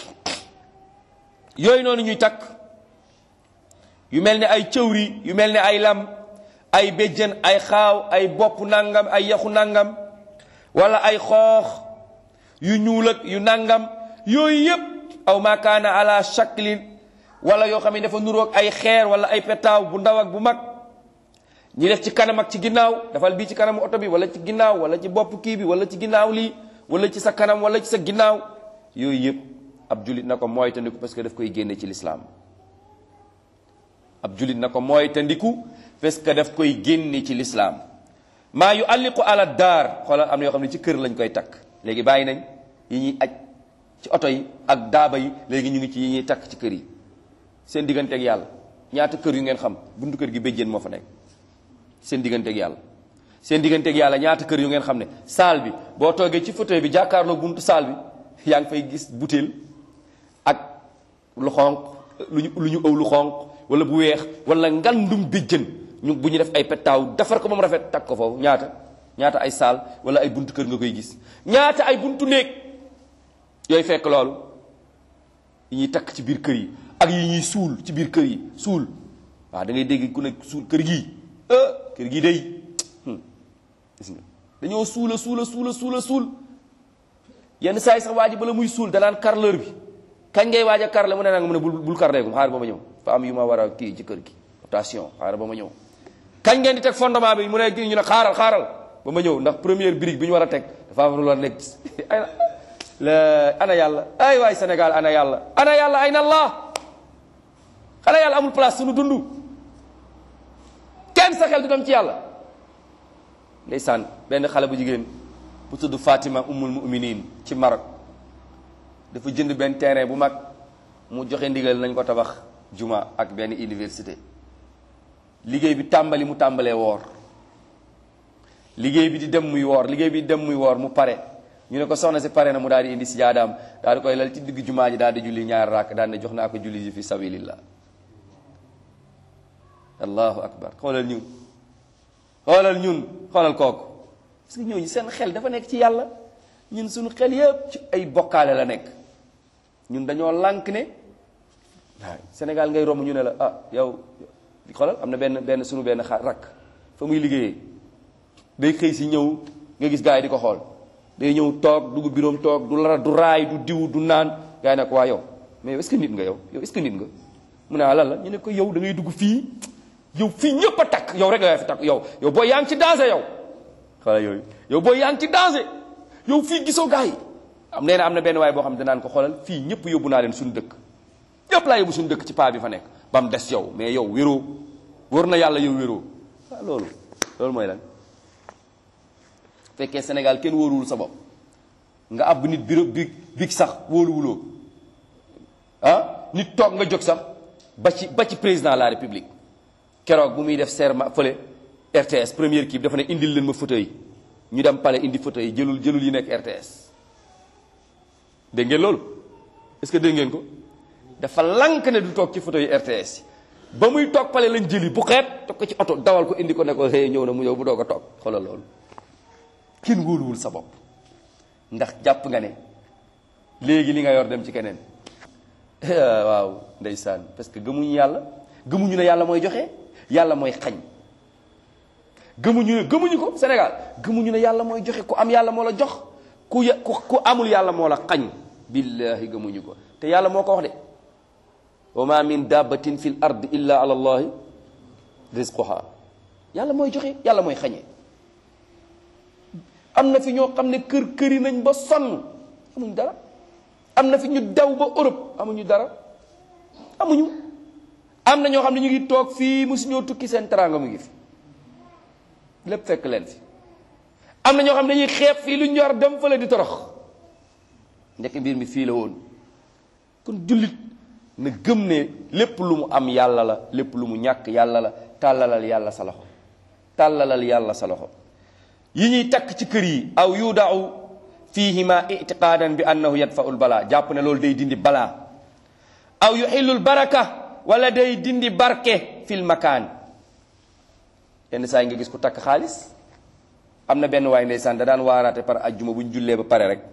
yooyu noonu ñuy takk yu mel ne ay cëwri yu mel ne ay lam ay béjjën ay xaaw ay bopp nangam ay yaxu nangam wala ay xoox yu ñuul ak yu nangam yooyu yépp aw ma kaana ala shaklin wala yoo xam ne dafa nuroog ay xeer wala ay petaaw bu ndaw ak bu mag ñi def ci kanam ak ci ginnaaw dafal bii ci kanamu oto bi wala ci ginnaaw wala ci bopp kii bi wala ci ginnaaw lii wala ci sa kanam wala ci sa ginnaaw yooyu yëpp ab julit na ko mooy tandiku parce que daf koy génne ci lislaam ab julit na ko mooy tandiku parce que daf koy génne ci lislaam maa yu alliqu ala daar xoolal am na yoo xam ne ci kër lañ koy takk léegi bàyyi nañ yi ñuy aj ci oto yi ak daaba yi léegi ñu ngi ci yi ñuy takk ci kër yi seen digganteeg yàlla ñaata kër yu ngeen xam buntu kër gi béjjén moo fa nekk seen digganteeg yàlla seen digganteeg yàlla ñaata kër yu ngeen xam ne saal bi boo toogee ci fauteuil bi jàkkaarloo buntu saal bi yaa ngi fay gis butéel ak lu xonq lu ñu lu ñu ëw lu xonq wala bu weex wala ngandum béjjën ñu bu ñu def ay pettaaw defar ko moom rafet takk ko foofu ñaata ñaata ay saal wala ay buntu kër nga koy gis ñaata ay buntu néeg yooyu fekk loolu yi ñuy takk ci biir kër yi ak yi ñuy suul ci biir kër yi suul waaw da ngay dégg ku ne suul kër gii kër gii day gis nga dañoo suula suula suula suula suul yenn saa yi sax waa ji bala muy suul danaan carreleur bi kañ ngay waaj a carrelé mu ne naa nga mu ne bul bul carrelé xaar ba ma ñëw fa am yu ma war a kii ci kër gi attention xaaral ba ma ñëw kañ ngeen di teg fondement bi mu ne ñu ne xaaral xaaral ba ma ñëw ndax première brique bi ñu war a teg dafa am lu la nekk ay la ana yàlla ay waay Sénégal ana yàlla ana yàlla ay na allah xanaa yàlla amul place suñu dund kenn sa xel du dem ci yàlla ndeysaan benn xale bu jigéen bu tudd Fatima ummul muminin ci Maroc dafa jënd benn terrain bu mag mu joxe ndigal nañ ko tabax juma ak benn université liggéey bi tàmbali mu tàmbalee woor liggéey bi di dem muy woor liggéey bi di dem muy woor mu pare ñu ne ko soxna si pare na mu daal di indi si jaadaam daal di koy lal ci digg jumaa ji daal di julli ñaar rakk daal ne jox naa ko julli ji fi sabilillah allahu akbar xoolal ñun xoolal ñun xoolal kooku parce que ñooñu seen xel dafa nekk ci yàlla ñun suñu xel yëpp ci ay bokkaale la nekk ñun dañoo lànk ne waaw Sénégal ngay romb ñu ne la ah yow xoolal am na benn benn suñu benn xa rakk fa muy liggéeyee day xëy si ñëw nga gis gars yi di ko xool day ñëw toog dugg biroom toog du lara du raay du diw du naan gars yi ne ko waa yow mais yow est-ce que nit nga yow yow est-ce que nit nga mu ne ah lan la ñu ne ko yow da ngay dugg fii yow fii ñëpp a takk yow rek la fi takk yow yow booy yaa ngi ci danger yow xala yooyu yow booy yaa ngi ci danger yow fii gisoo gars yi am nee na am na benn waay boo xam ne danaan ko xoolal fii ñëpp yóbbu naa leen suñu dëkk ñëpp laa yóbbu suñu dëkk ci paa bi fa nekk ba mu des yow mais yow wéroo wóor na yàlla yow wéroo waaw loolu loolu mooy lan fekkee Sénégal kenn wóoruwul sa bopp nga ab nit biro bi big sax wóoluwuloo ah nit toog nga jóg sax ba ci ba ci président de la république keroog bu muy def serment fële RTS première kii dafa ne indil leen ma fauteuil ñu dem pale indi fauteuil jëlul jëlul yi nekk RTS dégg ngeen loolu est-ce que dégg ngeen ko dafa lank ne du toog ci fauteuil RTS ba muy toog pale lañ jëli bu xeet toog ko ci oto dawal ko indi ko ne ko hey ñëw na mu ñëw bu doog a toog xoolal loolu kenn wóoluwul sa bopp ndax jàpp nga ne léegi li nga yor dem ci keneen waaw ndeysaan parce que gëmuñu yàlla gëmuñu ne yàlla mooy joxe yàlla mooy xañ gëmuñu ne gëmuñu ko Sénégal gëmuñu ne yàlla mooy joxe ku am yàlla moo la jox ku ya ku ku amul yàlla moo la xañ billahi gëmuñu ko te yàlla moo ko wax de wa ma min dabbatin fil ard illa ala allahi rizquha yàlla mooy joxe yàlla mooy xañe am na fi ñoo xam ne kër këri nañ ba sonn amuñu dara am na fi ñu daw ba Europe amuñu dara amuñu am na ñoo xam ne ñu ngi toog fii musu ñoo tukki seen teraanga mu ngi fi lépp fekk leen fi am na ñoo xam ne dañuy xeeb fii lu ñu war dem fële di torox ndekk mbir mi fii la woon kon jullit na gëm ne lépp lu mu am yàlla la lépp lu mu ñàkk yàlla la tàllalal yàlla sa loxo tàllalal yàlla sa loxo yi ñuy takk ci kër yi aw yudaau fihima itiqaadan bi annahu yadfau l balaa jàpp ne loolu day dindi balaa aw yuxillul baraka wala day dindi barke fil makaan yenn saa yi nga gis ku takk xaalis am na benn waay ndeysaan da daan waaraate par ajjuma bu ñu jullee ba pare rek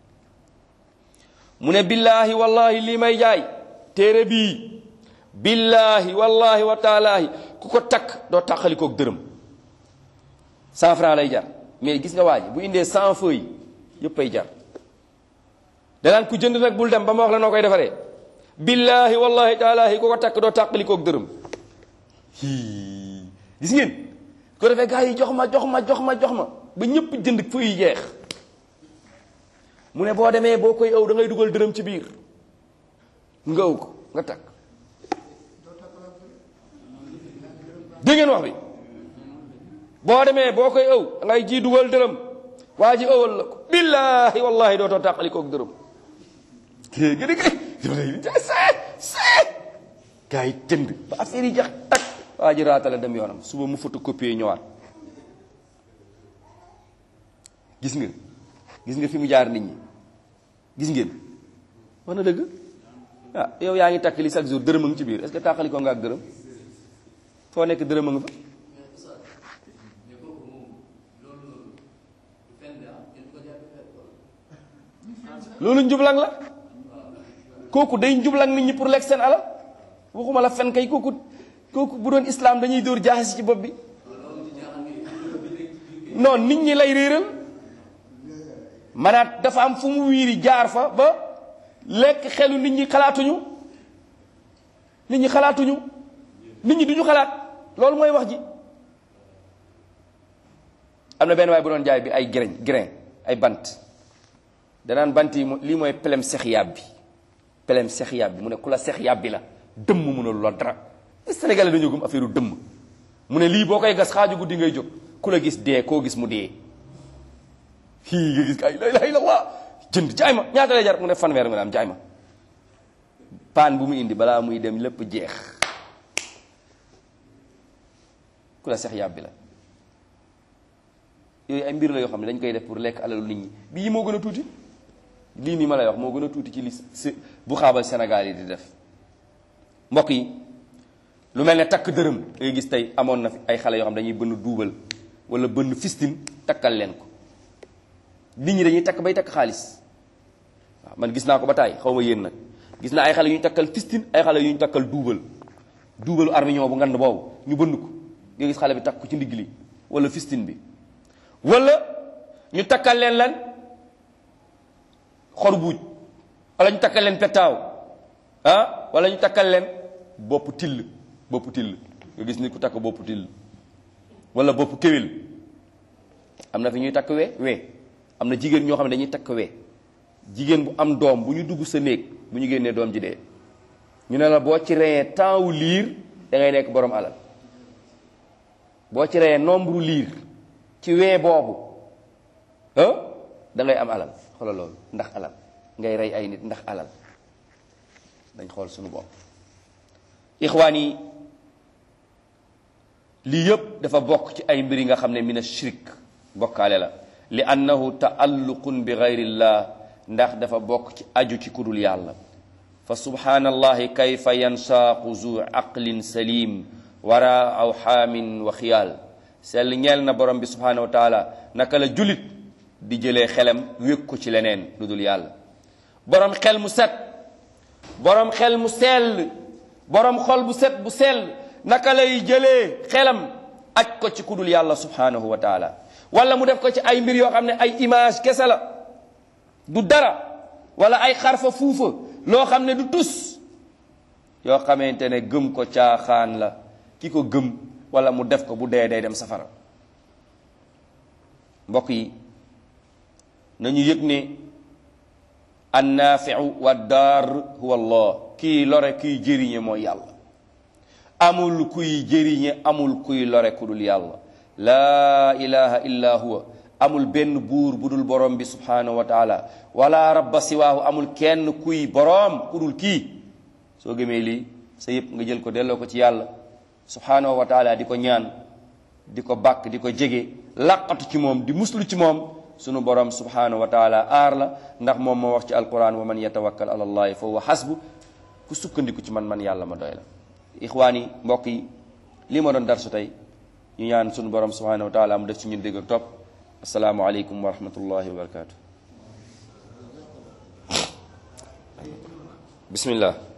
mu ne billaahi wallahi lii may jaay téere bii billaahi wallahi wa taalaahi ku ko takk doo tàqalikoog dërëm cent franc lay jar mais gis nga waa ji bu indee cent feuilles yëpp ay jar danaan ku jënd nag bul dem ba ma wax la noo koy defaree billaahi wallahi taalaahi ku ko takk doo tàqalikoog dërëm hii gis ngeen ko defee gars yi jox ma jox ma jox ma jox ma ba ñëpp jënd feuilles yi jeex mu ne boo demee boo koy ëw da ngay dugal dërëm ci biir nga ëw ko nga takk dégg ngeen wax bi boo demee boo koy ëw da ngay ji dugal dërëm waa ji ëwal la ko billaahi wallahi dootoo tàqalikoog dërëm kii gën a gën see see gars yi tënd ba affaire yi jax takk waa ji raatale dem yoonam suba mu photocopier ñëwaat gis nga gis nga fi mu jaar nit ñi gis ngeen wax na dëgg ah yow yaa ngi takk li chaque jour dërëm a ngi ci biir est-ce que tàqali ko nga ak dërëm foo nekk dërëm a nga fa loolu njublang la kooku day njublang nit ñi pour lekk seen alal waxuma la fen kay kooku kooku bu doon islam dañuy dóor jaaxasi ci bopp bi non nit ñi lay réeral manaat dafa am fu mu wiiri jaar fa ba lekk xelu nit ñi xalaatuñu nit ñi xalaatuñu nit ñi duñu xalaat loolu mooy wax ji am na benn waay bu doon jaay bi ay grain grain ay bant danaan bant yi lii mooy pelem sex yàb bi pelem sex yàb bi mu ne ku la sex yàb bi la dëmm mënul la dara Sénégalais dañoo gëm affaire dëmm mu ne lii boo koy gas xaaju guddi ngay jóg ku la gis dee koo gis mu dee fii nga gis ay la ilaha illallah jënd jaay ma ñaata lay jar mu ne fanweer nga am jaay ma paan bu mu indi balaa muy dem lépp jeex ku la sex yàbbi la yooyu ay mbir la yoo xam ne dañ koy def pour lekk alalu nit ñi bii moo gën a tuuti lii nii ma lay wax moo gën a tuuti ci li si bu xaabal Sénégal yi di def mbokk yi lu mel ne takk dërëm ngay gis tey amoon na fi ay xale yoo xam dañuy bënn duubal wala bënn fistin takkal leen ko nit ñi dañuy takk bay takk xaalis waaw man gis naa ko ba taay xaw ma yéen nag gis naa ay xale yu ñu takkal fistin ay xale yu ñu takkal duubal duubalu armiñoo bu ngand boobu ñu bënn ko nga gis xale bi takk ko ci ndigg li wala fistin bi wala ñu takkal leen lan xor buuj wala ñu takkal leen pettaaw ah wala ñu takkal leen bopp till bopp till nga gis nit ku takk bopp till wala bopp kéwél am na fi ñuy takk we we am na jigéen ñoo xam ne dañuy takk we jigéen bu am doom bu ñu dugg sa néeg bu ñu génnee doom ji dee ñu ne la boo ci reyee temps wu liir da ngay nekk borom alal boo ci reyee nombre liir ci wee boobu ah da ngay am alal xoolal loolu ndax alal ngay rey ay nit ndax alal dañ xool suñu bopp ixwaan yi lii yëpp dafa bokk ci ay mbir yi nga xam ne mina shirk bokkaale la li annahu taalluqun bi gayrillah ndax dafa bokk ci aju ci kudul yàlla fa subhanallahi kayfa yansaaqu zu aqlin salim wara aw xaamin wa xiyaal sell ñeel na borom bi subhanahu wa taala naka la julit di jëlee xelam wékk ko ci leneen lu dul yàlla borom xel mu set borom xel mu sell borom xol bu set bu sell naka lay jëlee xelam aj ko ci kudul yàlla subhanahu wa taala wala mu def ko ci ay mbir yoo xam ne ay image kese la du dara wala ay xarfa fuufa loo xam ne du tus yoo xamante ne gëm ko caaxaan la ki ko gëm wala mu def ko bu dee day dem safara mbokk yi nañu yëg ne annaafiu wa daar huwa allah kii lore kiy jëriñe mooy yàlla amul kuy jëriñe amul kuy lore ku dul yàlla laa ilaha illa huwa amul benn buur bu dul borom bi subhanahu wa taala wala rabba siwaahu amul kenn kuy boroom ku dul kii soo gëmee lii sa yëpp nga jël ko delloo ko ci yàlla subhanahu wa taala di ko ñaan di ko bàkk di ko jege làqatu ci moom di muslu ci moom sunu borom subhanahu wa taala aar la ndax moom moo wax ci alquran wa man yatawakkal ala allahi fa huwa hasbu ku sukkandiku ci man man yàlla ma doy la ixwaan yi mbokk yi lii ma doon darsu tey ñu ñaan sunu borom subhanahu wa taala mu def ci ñun dégg ak topp asalaamu aleykum wa rahmatullahi wa barakatuh bismillah